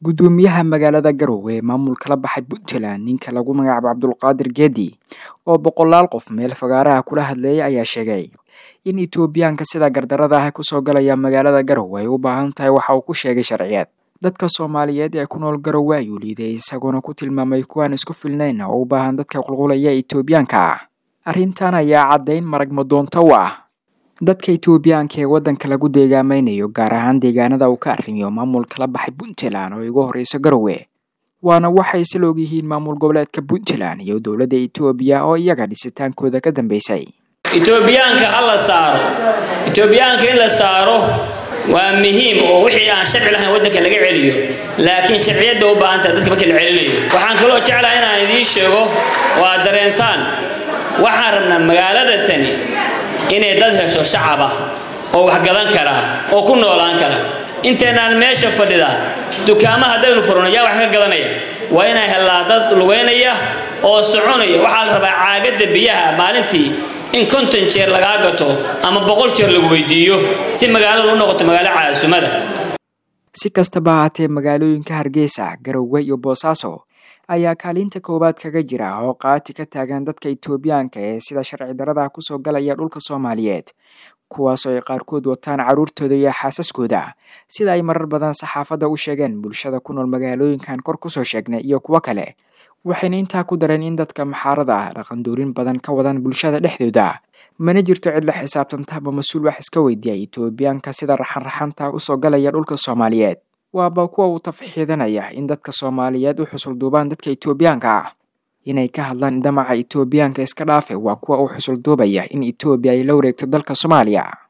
guddoomiyaha magaalada garowe ee maamulka la baxay puntland ninka lagu magacaabo cabdulqaadir geedi oo boqolaal qof meel fagaaraha kula hadleeyay ayaa sheegay in etoobiyaanka sida gardarada ah kusoo galaya magaalada garowe ay u baahan tahay waxa uu ku sheegay sharciyeed dadka soomaaliyeed ee ku nool garowe ayuu liiday isagoona ku tilmaamay kuwaan isku filnayn oo u baahan dadka qulqulaya etoobiyaanka ah arrintan ayaa caddayn marag madoonto u ah dadka etoobiyaanka ee waddanka lagu deegaamaynayo gaar ahaan deegaanada uu ka arrimiyo maamulka la baxay puntland oo igu horreyso garowe waana waxay isla ogyihiin maamul goboleedka puntland iyo dowladda etoobiya oo iyaga dhisitaankooda ka dambeysay etoobiyaanka ha la saaro etoobiyaanka in la saaro waa muhiim oo wixii aan sharci lahayn waddanka laga celiyo laakiin sharciyadda u baahantaha dadka markii la celinayo waxaan kaloo jeclaha inaan idiin sheego oo aad dareentaan waxaan rabnaa magaalada tani inay dad hesho shacab ah oo wax gadan kara oo ku noolaan kara intaynaan meesha fadhida dukaama haddaynu furno yaa wax ka gadanaya waa inay hellaa dad lugaynaya oo soconaya waxaa la rabaa caagadda biyaha maalintii in konton jeer lagaa gato ama boqol jeer lagu weydiiyo si magaaladu u noqoto magaalo caasumada si kastaba ahaatee magaalooyinka hargeysa garowe iyo boosaaso ayaa kaalinta koowaad kaga jira oo qaati ka taagan dadka etoobiyaanka ee sida sharci darada kusoo galaya dhulka soomaaliyeed kuwaasoo ay qaarkood wataan carruurtooda iyo xaasaskooda sida ay marar badan saxaafadda u sheegeen bulshada ku nool magaalooyinkan kor kusoo sheegnay iyo kuwo kale waxayna intaa ku dareen in dadka maxaarada ah dhaqandoorin badan ka wadan bulshada dhexdooda mana jirto cid la xisaabtantaaba mas-uul wax iska weydiiya etoobiyaanka sida raxan-raxanta usoo galaya dhulka soomaaliyeed waaba kuwa uu tafxiidanaya in dadka soomaaliyeed u xusul duubaan dadka etoobiyaanka ah inay ka hadlaan damaca etoobiyaanka iska dhaafe waa kuwa uu xusul duubaya in etoobiya ay la wareegto dalka soomaaliya